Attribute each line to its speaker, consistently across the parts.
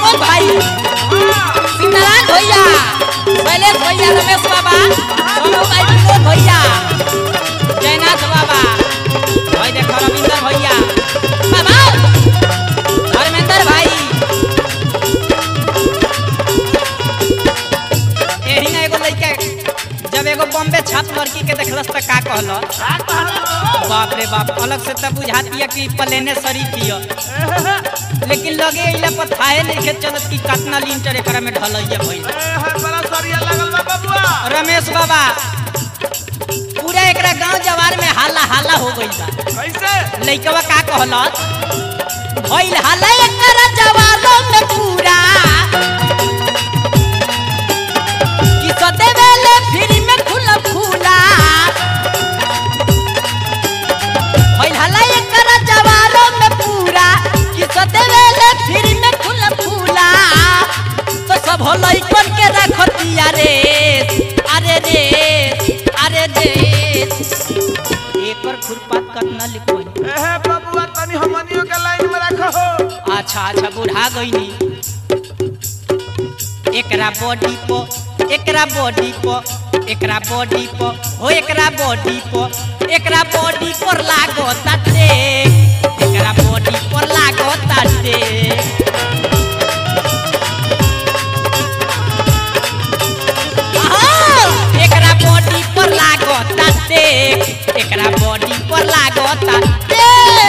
Speaker 1: अमोल भाई सीताराम भैया शैलेश भैया रमेश बाबा सोनू भाई विनोद भैया जयनाथ बाबा भाई देखो रविंदर भैया बाबा धर्मेंद्र भाई एही ना एगो लइका जब एगो बॉम्बे छाप लड़की के देखलस त का कहलस बाप रे बाप अलग से तब बुझातिया कि प्लेने शरीफ हिय लेकिन लगे इला पर थाहे नहीं चलत कि कितना लीटर एकरा में ढलैया भइल
Speaker 2: बड़ा सरिया लगल बा बबुआ
Speaker 1: रमेश बाबा पूरा एकरा गांव जवार में हाला हाला हो गइल बा
Speaker 2: कैसे
Speaker 1: लइकवा का कहलस भइल हाला एकरा जवारों में पूरा कि सदेवेले फ्री में खुला फूला भइल हाला एकरा जवारों में पूरा कि सदेवेले फ्री में खुला फूला तो सब हो लइकन के रखतिया रे अरे रे अरे रे एकर खुरपात कतना लिखोई
Speaker 2: एहे बबुआ तनी हमनियो के लाइन में रखो हो
Speaker 1: अच्छा अच्छा बुढ़ा गईनी एकरा बॉडी पो एकरा बॉडी पो एकरा बॉडी पो हो एकरा बॉडी पो एकरा बॉडी पर लागो ताटे एकरा बॉडी पर लागो ताटे आहा! एकरा बॉडी पर लागो ताटे एकरा बॉडी पर लागो ताटे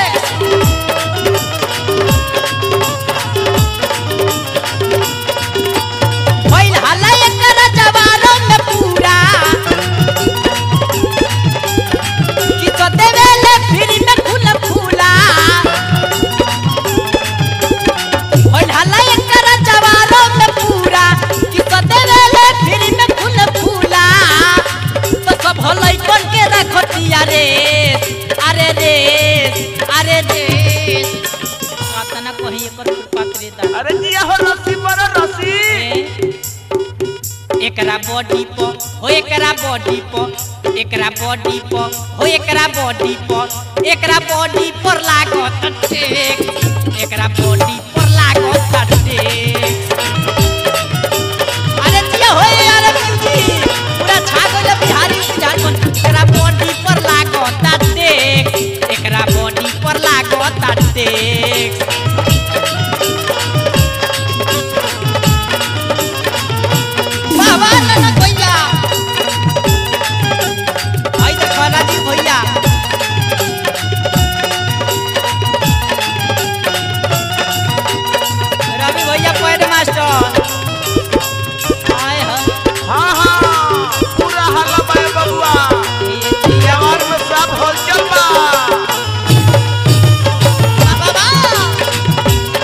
Speaker 1: भइल हल्ला एकरा जवारों में पूरा कि तो देवेले फ्री में खुला फूला भइल हल्ला एकरा जवारों में पूरा कि तो देवेले फ्री में खुला फूला तो सब हलई बन के रखतिया रे अरे रे अरे रे कातना कहीं एकर पात्रे दा
Speaker 2: अरे जिया हो रस्सी पर रस्सी
Speaker 1: एकरा बॉडी प हो एकरा बॉडी प एकरा बॉडी प हो एकरा बॉडी प एकरा बॉडी पर लागत टेक एकरा बॉडी पर लागत टेक अरे जिया हो यार मिर्ची पूरा छा गइल बिहारी झारखंड एकरा बॉडी पर लागत टेक एकरा बॉडी पर लागत टेक बाबा ननद भैया आई देखो राजीव भैया रवि भैया पैर मास्टर आए हैं
Speaker 2: हाँ हाँ पूरा हल्ला बा ए बबुआ
Speaker 1: ये जिया
Speaker 2: जवान में सब हलचल बा
Speaker 1: बाबा बा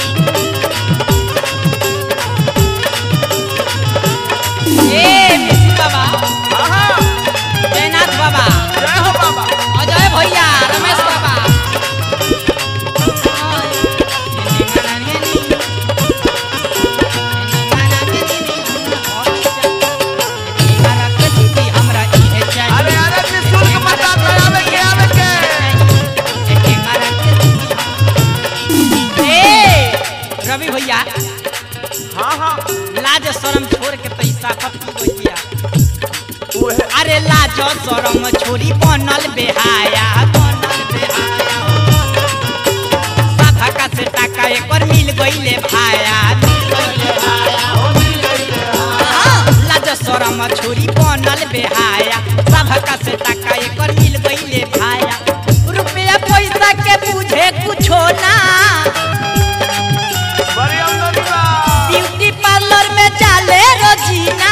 Speaker 1: ए मिसी बाबा
Speaker 2: हाँ हाँ
Speaker 1: जयनाथ बाबा
Speaker 2: जय हो बाबा
Speaker 1: अजय भैया रमेश बाबा
Speaker 2: अरे अरे निशुल्क मत आवे के आवे के
Speaker 1: रवि भैया
Speaker 2: हाँ हाँ
Speaker 1: लाज शरम छोड़ के पैसा पी भैया
Speaker 2: ओहे
Speaker 1: अरे लाज शरम छोड़ी बनल बेहाया बनल बेहाया साधा का से टाका एकर मिल गईले भाया मिल गईले भाया हाँ, लाज शरम छोड़ी बनल बेहाया साधा का से टाका एकर मिल गईले भाया रुपया पैसा के बुझे कुछो ना
Speaker 2: बड़ी आमदनी बा
Speaker 1: ब्यूटी पार्लर में चाले रोजीना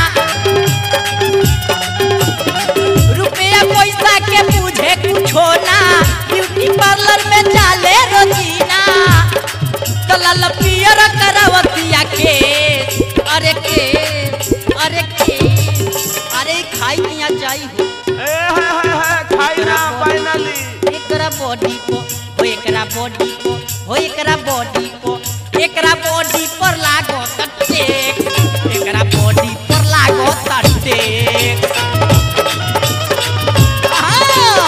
Speaker 1: रुपया पैसा के पूछे कुछो ना ब्यूटी पार्लर में चाले रोजीना तो लाल पियर करावतिया के अरे के अरे के अरे खाई पिया जाई हो
Speaker 2: ए है है है खाई ना फाइनली
Speaker 1: एकरा बॉडी को हो एकरा बॉडी को हो एकरा बॉडी को एकरा बॉडी पर लागो टेक एकरा बॉडी पर लागो टेक आहा!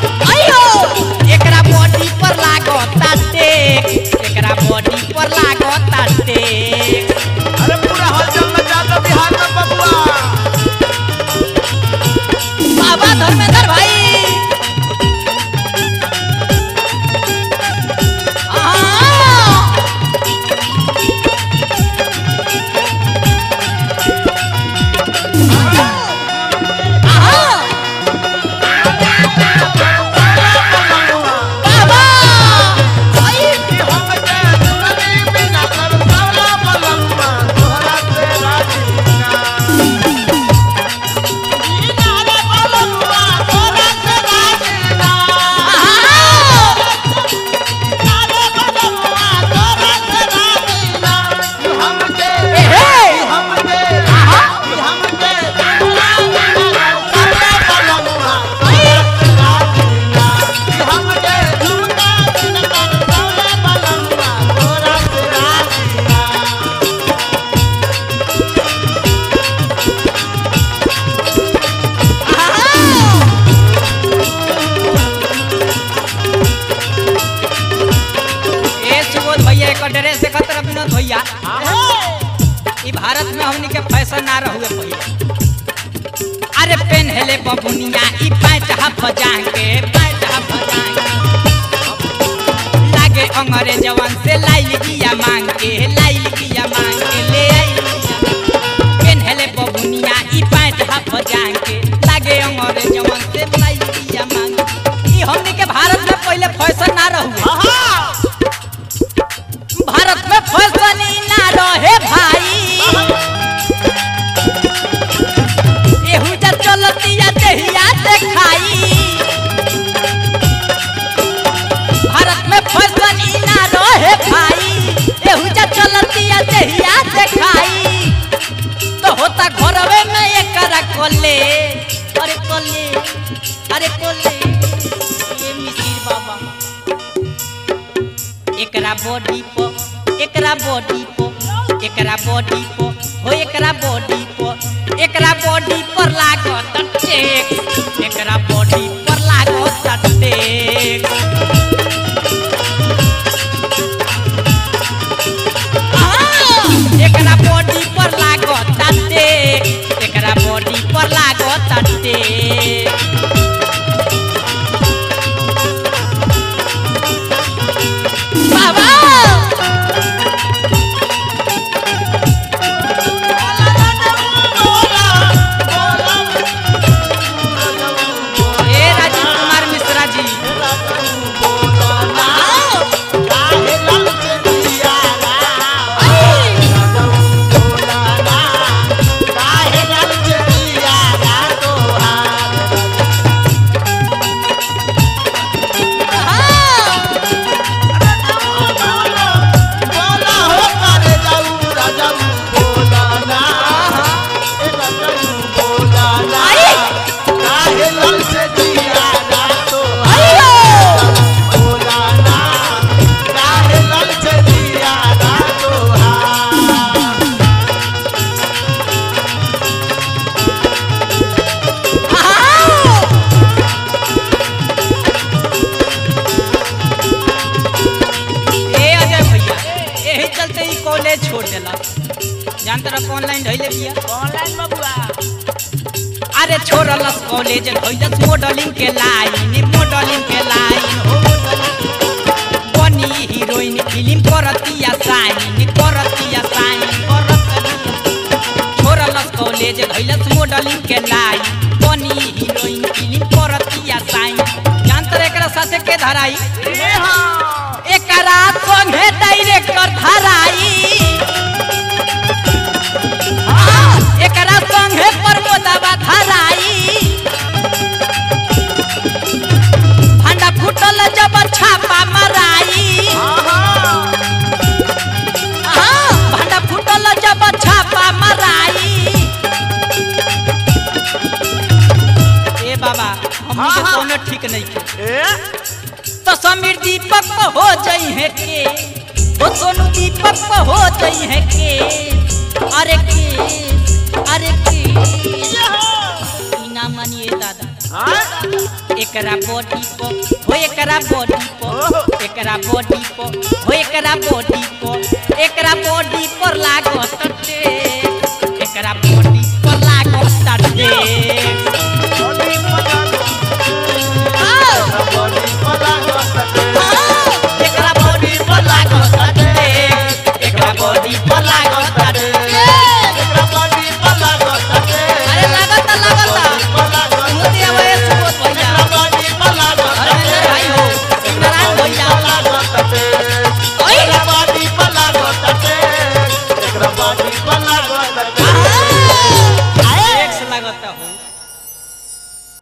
Speaker 1: आयो एकरा बॉडी पर लागो टेक एकरा बॉडी पर लागो भारत में हमनी के फैशन ना रहुए पहिले अरे पेन हेले बबुनिया ई पैंट हाफ जाके पैंट हाफ जाके लागे अंग्रेज जवान से लाइल गिया मांग के लाइल गिया मांग के ले आई पेन हेले बबुनिया ई पैंट हाफ जाके लागे अंग्रेज जवान से लाइल गिया मांग के। ई हमनी के भारत में पहिले फैशन ना रहुए भारत में फैशन ही ना रहे भाई एहू जा चलतिया देहिया देखाई भारत में फैशन ही ना रहे भाई एहू जा चलतिया देहिया देखाई तो होता घरवे में एकरा कोले अरे कोले अरे कोले ये मिसिर बाबा एकरा बॉडी पर एकरा बॉडी पर एकरा बॉडी पर हो एकरा बॉडी पर एकरा बॉडी पर लागत टेक एकरा बॉडी पर लागत टेक हाँ, एकरा बॉडी पर लागत टेक एकरा बॉडी पर लागत टेक बाबा ए राजीव कुमार मिश्रा जी ए अजय भैया यही चलते ही कॉलेज छोड़ देला जान तरह ऑनलाइन ढैले बिया
Speaker 2: ऑनलाइन बबुआ
Speaker 1: अरे छोड़लस कॉलेज ढैलस मॉडलिंग के लाइन मॉडलिंग के लाइन हो बनी हीरोइन फिल्म करतिया साइन करतिया साइन करतिया छोड़लस कॉलेज ढैलस मॉडलिंग के लाइन बनी हीरोइन फिल्म करतिया साइन जान तरह एकरा साथे के धराई
Speaker 2: ए हाँ
Speaker 1: एकरा संगे डायरेक्टर धराई हाँ, एकरा संगे प्रमोदवा धराई भांडा फूटल जब छापा मराई हाँ, भांडा फूटल जब छापा मराई ए बाबा हमनी के
Speaker 2: हाँ, हाँ।
Speaker 1: कोनो ठीक नहीं के
Speaker 2: ए
Speaker 1: तो समीर दीपक पे हो जाई है के वो सोनू दीपक पे हो जाई है के अरे के अरे के ई ना मानिए दादा
Speaker 2: हाँ
Speaker 1: एकरा बॉडी को हो एकरा बॉडी को एकरा बॉडी को हो एकरा बॉडी को एकरा बॉडी पर लागत टे एकरा बॉडी पर लागत टे
Speaker 2: बॉडी पकड़
Speaker 1: आओ
Speaker 2: बॉडी पकड़ सकते
Speaker 1: एकरा बॉडी पर लागत टे एकरा बॉडी पर लागत टे
Speaker 2: एकरा बॉडी पकड़ सकते
Speaker 1: अरे लागत लागत